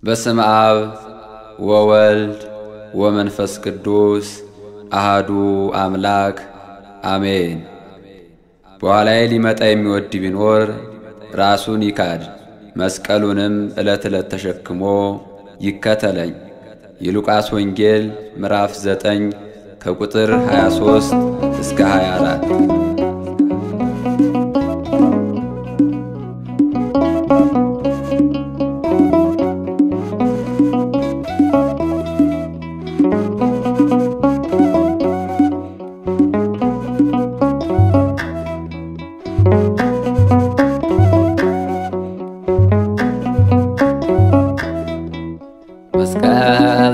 በስም አብ ወወልድ ወመንፈስ ቅዱስ አሃዱ አምላክ አሜን። በኋላዬ ሊመጣ የሚወድ ቢኖር ራሱን ይካድ፣ መስቀሉንም ዕለት ዕለት ተሸክሞ ይከተለኝ። የሉቃስ ወንጌል ምዕራፍ 9 ከቁጥር 23 እስከ 24። መስቀል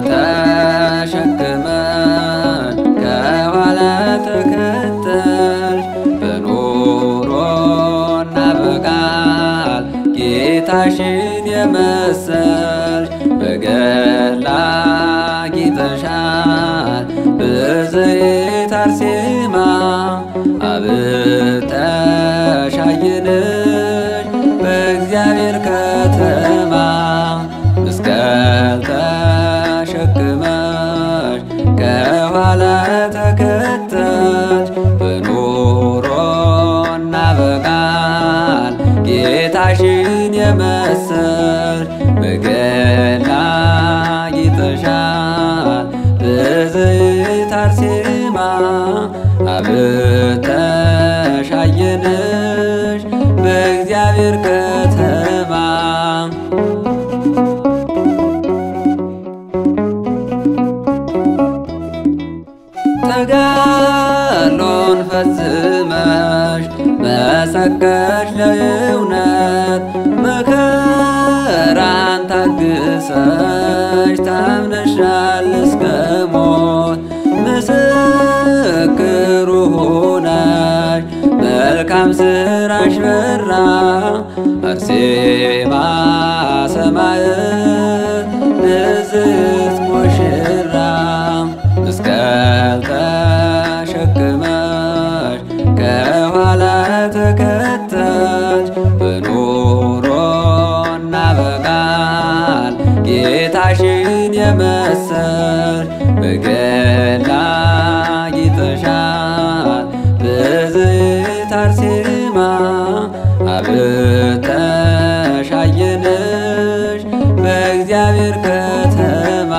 ተሸክመን ከኋላ ተከተል በኑሮና በቃል ጌታሽን የመሰል በገላ ጌጠሻል በዘይት አርሴማ አብጠሽ አየንሽ በእግዚአብሔር ከተማ መስቀል ተሸክመሽ ከኋላ ተከተልሽ በኑሮና በቃል ጌታሽን የመሰልሽ በገና ጌጠሻል በዘይት አርሴማ አብጠሽ አየንሽ በእግዚአብሔር ከተማ ተጋድሎን ፈጽመሽ መሰከሽ ለእውነት መከራን ታግሰሽ ታምነሻል እስከ ሞት ምስክሩ ሆነሽ መልካም ስራሽ በራ አርሴማ ሰማዕት ንጽሕት ሙሽራ መስቀል ተሸክመሽ ከኋላ ተከተልሽ በኑሮና በቃል ጌታሽን የመሰልሽ በገና ጌጠሻል በዘይት አርሴማ አብጠሽ አየንሽ በእግዚአብሔር ከተማ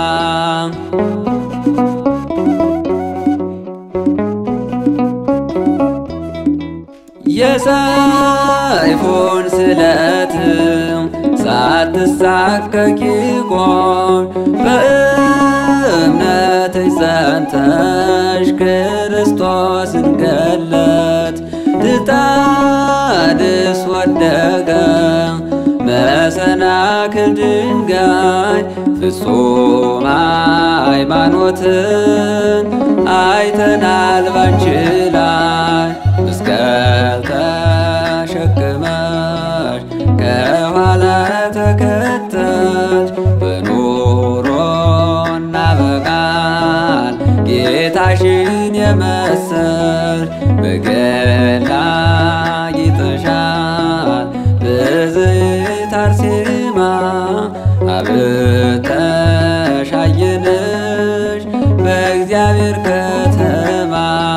የሰይፉን ስለትም ሳትሳቀቂ ቆም በእምነትሽ ጸንተሽ ክርስቶስን ገለት ድጣድስ ወደቀ መሰናክል ድንጋይ ፍጹም ሃይማኖትን አይተናል ባንቺ ላይ መስቀል ተሸክመሽ ከኋላ ተከተልሽ በኑሮና በቃል ጌታሽን የመሰልሽ በገና ጌጠሻል በዘይት አርሴማ አብጠሽ አየንሽ በእግዚአብሔር ከተማ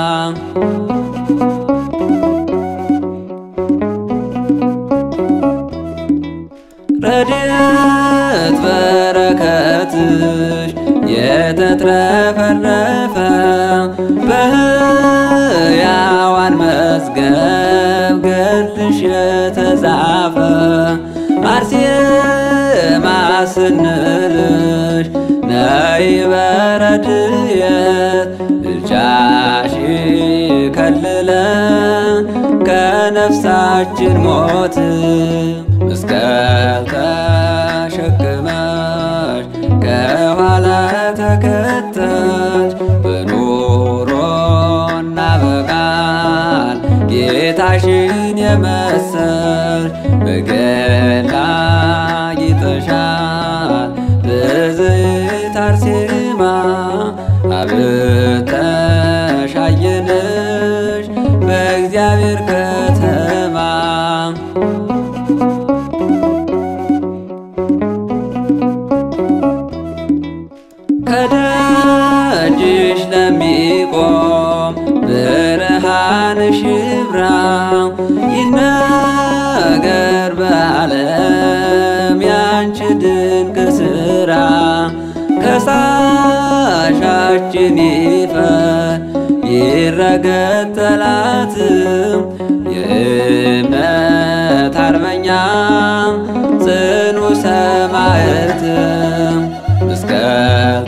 ረድኤት በረከትሽ የተትረፈረፈ በሕያዋን መዝገብ ገድልሽ የተጻፈ አርሴማ ስንልሽ ነይ በረድኤት ምልጃሽ ከልለን ከነፍሳችን ሞት መስቀል ተሸክመሽ ከኋላ ተከተልሽ በኑሮና በቃል ጌታሽን የመሰልሽ በገና ጌጠሻል በዘይት አርሴማ አብጠሽ አየንሽ በእግዚአብሔር ከተማ ያንቺ ድንቅ ስራ ከሳሻችን ይፈር ይረገጥ ጠላትም የእምነት አርበኛ ጽኑ ሰማዕትም መስቀል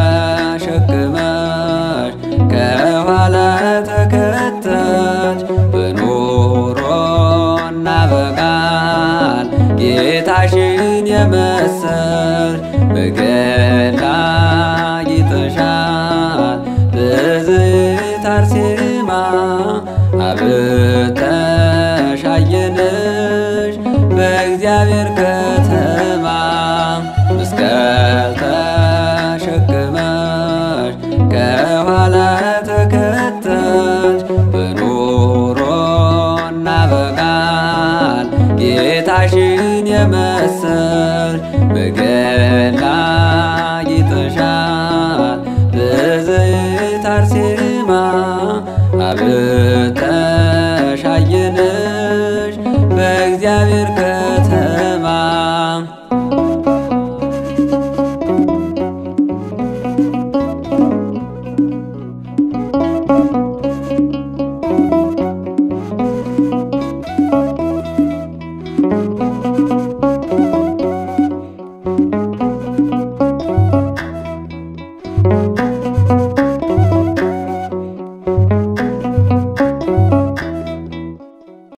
ተሸክመሽ ከኋላ ተከተች በኑሮና በቃል ጌታሽን የመሰል በገና ጊጠሻል ብዝት አርሴማ አብተሽ አየንሽ በእግዚአብሔር ከተማ መስቀል ተሸክመሽ ከኋላ ተከተች በኑሮና በቃል ጌታሽን የመሰል በገና ጊጠሻል ብዝት አርሴማ አብተሽ አየንሽ በእግዚአብሔር